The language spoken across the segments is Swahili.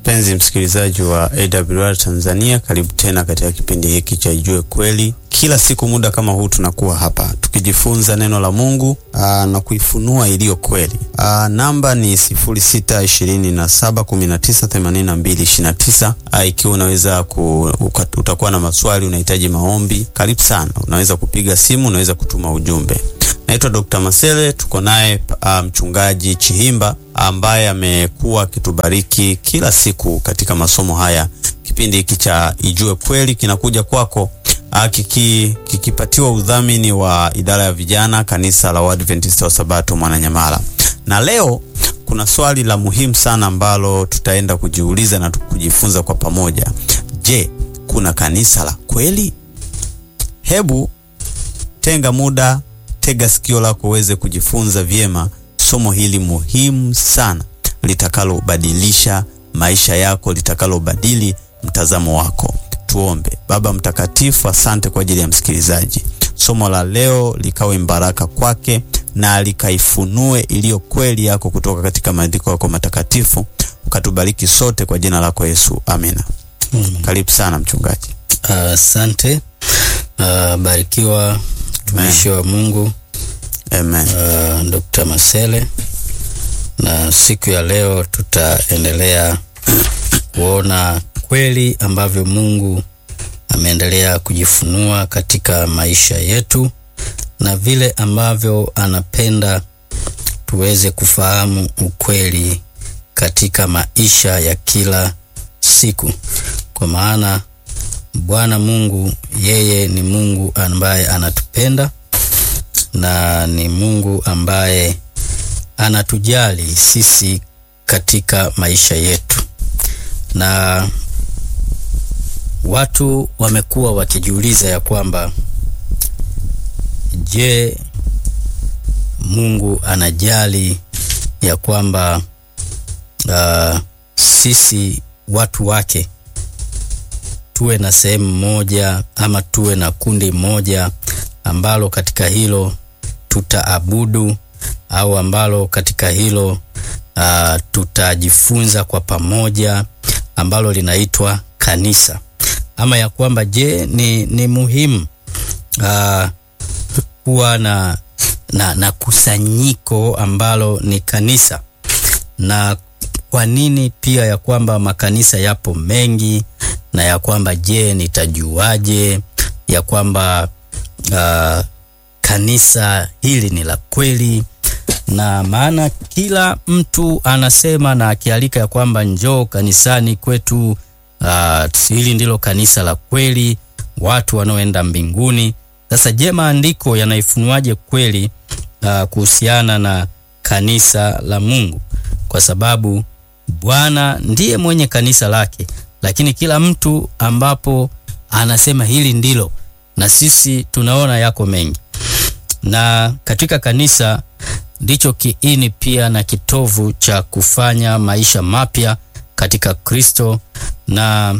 Mpenzi msikilizaji wa AWR Tanzania, karibu tena katika kipindi hiki cha Ijue Kweli. Kila siku muda kama huu tunakuwa hapa tukijifunza neno la Mungu aa, na kuifunua iliyo kweli. Aa, namba ni 0627198229. Ikiwa unaweza ku, utakuwa na maswali, unahitaji maombi, karibu sana. Unaweza kupiga simu, unaweza kutuma ujumbe. Naitwa Dr. Masele, tuko naye uh, mchungaji Chihimba ambaye amekuwa akitubariki kila siku katika masomo haya. Kipindi hiki cha Ijue Kweli kinakuja kwako uh, kiki, kikipatiwa udhamini wa idara ya vijana kanisa la Waadventista wa Sabato Mwananyamala. Na leo kuna swali la muhimu sana ambalo tutaenda kujiuliza na kujifunza kwa pamoja. Je, kuna kanisa la kweli? Hebu tenga muda tega sikio lako uweze kujifunza vyema somo hili muhimu sana litakalobadilisha maisha yako, litakalobadili mtazamo wako. Tuombe. Baba Mtakatifu, asante kwa ajili ya msikilizaji. Somo la leo likawe mbaraka kwake na likaifunue iliyo kweli yako kutoka katika maandiko yako matakatifu, ukatubariki sote kwa jina lako Yesu, amina. Mm. Karibu sana mchungaji. Asante. Uh, uh, barikiwa mtumishi wa Mungu Amen. Uh, Dr. Masele, na siku ya leo tutaendelea kuona kweli ambavyo Mungu ameendelea kujifunua katika maisha yetu na vile ambavyo anapenda tuweze kufahamu ukweli katika maisha ya kila siku, kwa maana Bwana Mungu yeye ni Mungu ambaye anatupenda na ni Mungu ambaye anatujali sisi katika maisha yetu. Na watu wamekuwa wakijiuliza ya kwamba je, Mungu anajali ya kwamba uh, sisi watu wake tuwe na sehemu moja ama tuwe na kundi moja ambalo katika hilo tutaabudu au ambalo katika hilo uh, tutajifunza kwa pamoja ambalo linaitwa kanisa, ama ya kwamba je, ni, ni muhimu uh, kuwa na, na, na kusanyiko ambalo ni kanisa, na kwa nini pia ya kwamba makanisa yapo mengi, na ya kwamba je, nitajuaje ya kwamba uh, kanisa hili ni la kweli? Na maana kila mtu anasema na akialika ya kwamba njoo kanisani kwetu, uh, hili ndilo kanisa la kweli, watu wanaoenda mbinguni. Sasa je, maandiko yanaifunuaje kweli uh, kuhusiana na kanisa la Mungu? Kwa sababu Bwana ndiye mwenye kanisa lake, lakini kila mtu ambapo anasema hili ndilo, na sisi tunaona yako mengi, na katika kanisa ndicho kiini pia na kitovu cha kufanya maisha mapya katika Kristo, na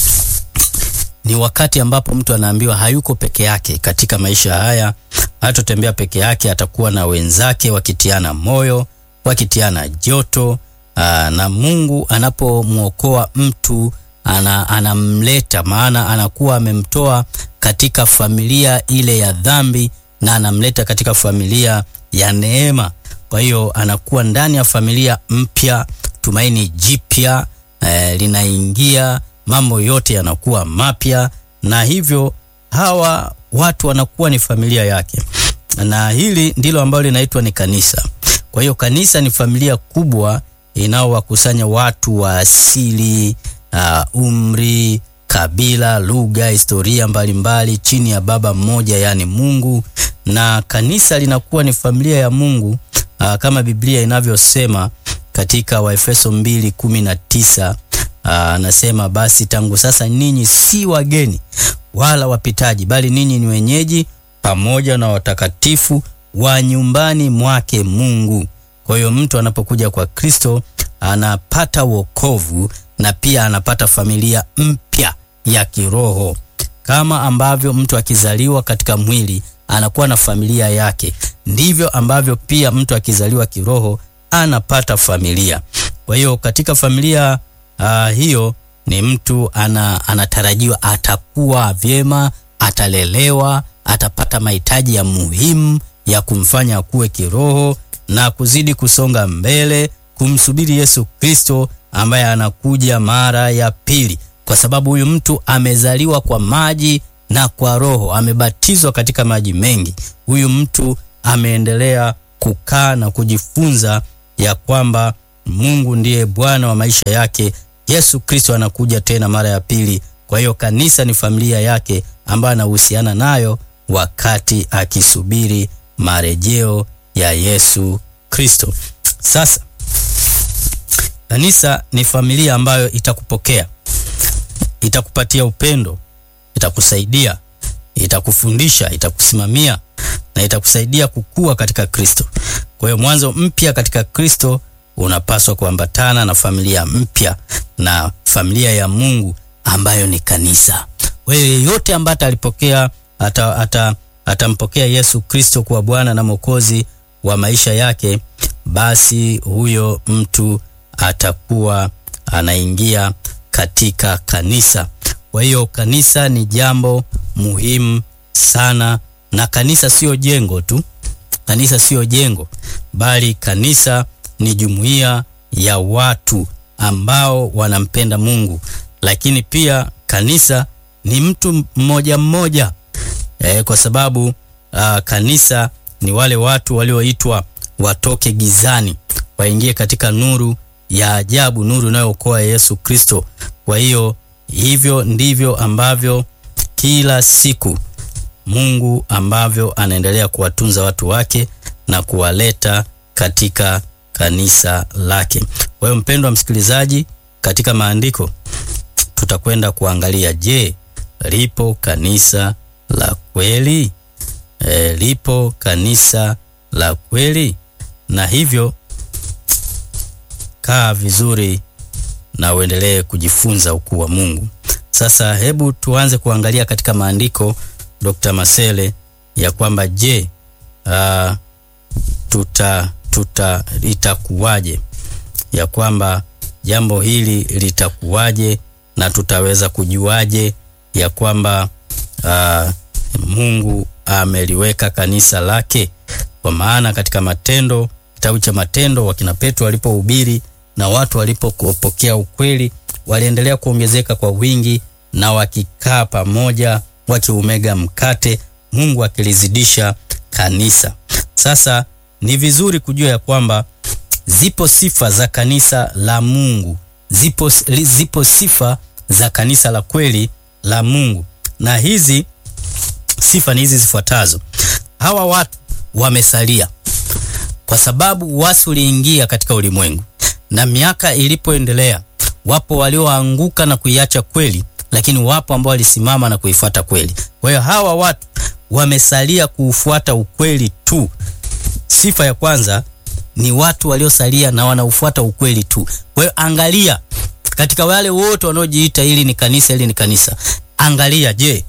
ni wakati ambapo mtu anaambiwa hayuko peke yake katika maisha haya, hatotembea peke yake, atakuwa na wenzake wakitiana moyo, wakitiana joto. Aa, na Mungu anapomwokoa mtu ana, anamleta maana anakuwa amemtoa katika familia ile ya dhambi na anamleta katika familia ya neema. Kwa hiyo anakuwa ndani ya familia mpya, tumaini jipya eh, linaingia, mambo yote yanakuwa mapya, na hivyo hawa watu wanakuwa ni familia yake, na hili ndilo ambalo linaitwa ni kanisa. Kwa hiyo kanisa ni familia kubwa inaowakusanya watu wa asili, uh, umri, kabila, lugha, historia mbalimbali mbali, chini ya baba mmoja, yaani Mungu na kanisa linakuwa ni familia ya Mungu aa, kama Biblia inavyosema katika Waefeso 2:19 anasema, basi tangu sasa ninyi si wageni wala wapitaji, bali ninyi ni wenyeji pamoja na watakatifu wa nyumbani mwake Mungu. Kwa hiyo mtu anapokuja kwa Kristo anapata wokovu na pia anapata familia mpya ya kiroho, kama ambavyo mtu akizaliwa katika mwili anakuwa na familia yake, ndivyo ambavyo pia mtu akizaliwa kiroho anapata familia. Kwa hiyo katika familia uh, hiyo ni mtu ana, anatarajiwa atakuwa vyema, atalelewa, atapata mahitaji ya muhimu ya kumfanya akuwe kiroho na kuzidi kusonga mbele kumsubiri Yesu Kristo ambaye anakuja mara ya pili, kwa sababu huyu mtu amezaliwa kwa maji na kwa Roho, amebatizwa katika maji mengi. Huyu mtu ameendelea kukaa na kujifunza ya kwamba Mungu ndiye Bwana wa maisha yake. Yesu Kristo anakuja tena mara ya pili. Kwa hiyo kanisa ni familia yake ambayo anahusiana nayo wakati akisubiri marejeo ya Yesu Kristo. Sasa kanisa ni familia ambayo itakupokea, itakupatia upendo, itakusaidia, itakufundisha, itakusimamia na itakusaidia kukua katika Kristo. Kwa hiyo mwanzo mpya katika Kristo unapaswa kuambatana na familia mpya na familia ya Mungu ambayo ni kanisa. Kwa hiyo yeyote ambaye atalipokea ata, ata, atampokea Yesu Kristo kuwa Bwana na Mwokozi wa maisha yake, basi huyo mtu atakuwa anaingia katika kanisa. Kwa hiyo kanisa ni jambo muhimu sana, na kanisa sio jengo tu. Kanisa sio jengo, bali kanisa ni jumuiya ya watu ambao wanampenda Mungu, lakini pia kanisa ni mtu mmoja mmoja e, kwa sababu uh, kanisa ni wale watu walioitwa watoke gizani waingie katika nuru ya ajabu, nuru inayookoa Yesu Kristo. Kwa hiyo hivyo ndivyo ambavyo kila siku Mungu ambavyo anaendelea kuwatunza watu wake na kuwaleta katika kanisa lake. Kwa hiyo mpendwa msikilizaji, katika maandiko tutakwenda kuangalia, je, lipo kanisa la kweli? E, lipo kanisa la kweli? Na hivyo kaa vizuri na uendelee kujifunza ukuu wa Mungu. Sasa hebu tuanze kuangalia katika maandiko Dr. Masele ya kwamba je, uh, tuta tuta itakuwaje, ya kwamba jambo hili litakuwaje na tutaweza kujuaje ya kwamba uh, Mungu ameliweka kanisa lake? Kwa maana katika Matendo, kitabu cha Matendo, wakina Petro walipohubiri na watu walipopokea ukweli, waliendelea kuongezeka kwa wingi na wakikaa pamoja wakiumega mkate, Mungu akilizidisha kanisa. Sasa ni vizuri kujua ya kwamba zipo sifa za kanisa la Mungu, zipo, zipo sifa za kanisa la kweli la Mungu, na hizi sifa ni hizi zifuatazo. Hawa watu wamesalia kwa sababu uasi uliingia katika ulimwengu, na miaka ilipoendelea, wapo walioanguka na kuiacha kweli, lakini wapo ambao walisimama na kuifuata kweli. Kwa hiyo hawa watu wamesalia kuufuata ukweli tu. Sifa ya kwanza ni watu waliosalia na wanaufuata ukweli tu. Kwa hiyo angalia katika wale wote wanaojiita hili ni kanisa, hili ni kanisa, angalia, je,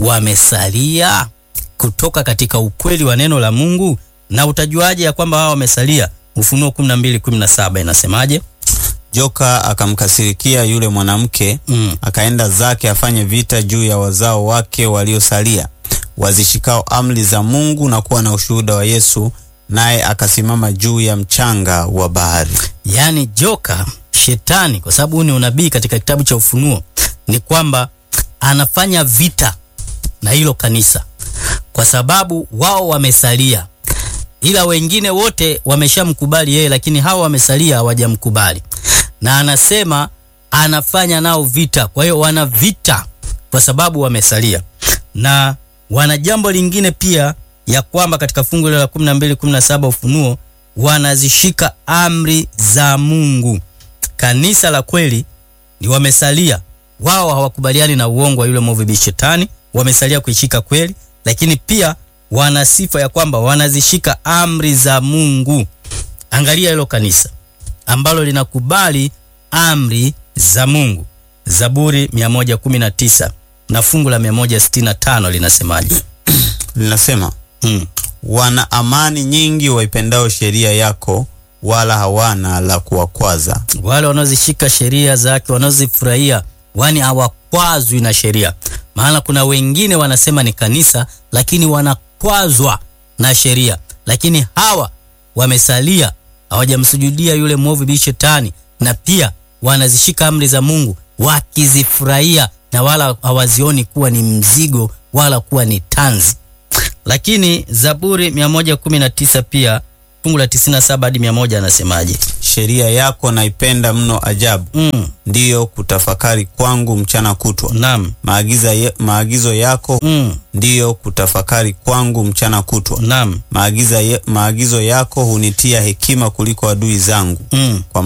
wamesalia kutoka katika ukweli wa neno la Mungu? Na utajuaje ya kwamba hao wamesalia? Ufunuo 12:17 inasemaje? Joka akamkasirikia yule mwanamke Mm. akaenda zake afanye vita juu ya wazao wake waliosalia wazishikao amri za Mungu na kuwa na ushuhuda wa Yesu, naye akasimama juu ya mchanga wa bahari. Yaani joka shetani, kwa sababu huu ni unabii katika kitabu cha Ufunuo, ni kwamba anafanya vita na hilo kanisa, kwa sababu wao wamesalia, ila wengine wote wameshamkubali yeye, lakini hawa wamesalia hawajamkubali, na anasema anafanya nao vita. Kwa hiyo wana vita kwa sababu wamesalia, na wana jambo lingine pia ya kwamba katika fungu la 12 17 Ufunuo wanazishika amri za Mungu. Kanisa la kweli ni wamesalia, wao hawakubaliani na uongo wa yule mwovu ibilisi shetani, wamesalia kuishika kweli, lakini pia wana sifa ya kwamba wanazishika amri za Mungu. Angalia hilo kanisa ambalo linakubali amri za Mungu. Zaburi 119 na fungu la 165 linasemaje? Linasema, Mm. wana amani nyingi waipendao sheria yako, wala hawana la kuwakwaza. Wale wanaozishika sheria zake, wanaozifurahia, wani hawakwazwi na sheria. Maana kuna wengine wanasema ni kanisa, lakini wanakwazwa na sheria. Lakini hawa wamesalia, hawajamsujudia yule mwovu bi Shetani, na pia wanazishika amri za Mungu wakizifurahia, na wala hawazioni kuwa ni mzigo wala kuwa ni tanzi. Lakini Zaburi 119 pia fungu la 97 hadi 100 anasemaje? Sheria yako naipenda mno ajabu, Mm, ndiyo kutafakari kwangu mchana kutwa. naam. Maagiza ye, maagizo yako Mm, ndiyo kutafakari kwangu mchana kutwa. naam. Maagiza ye, maagizo yako hunitia hekima kuliko adui zangu. Mm. Kwa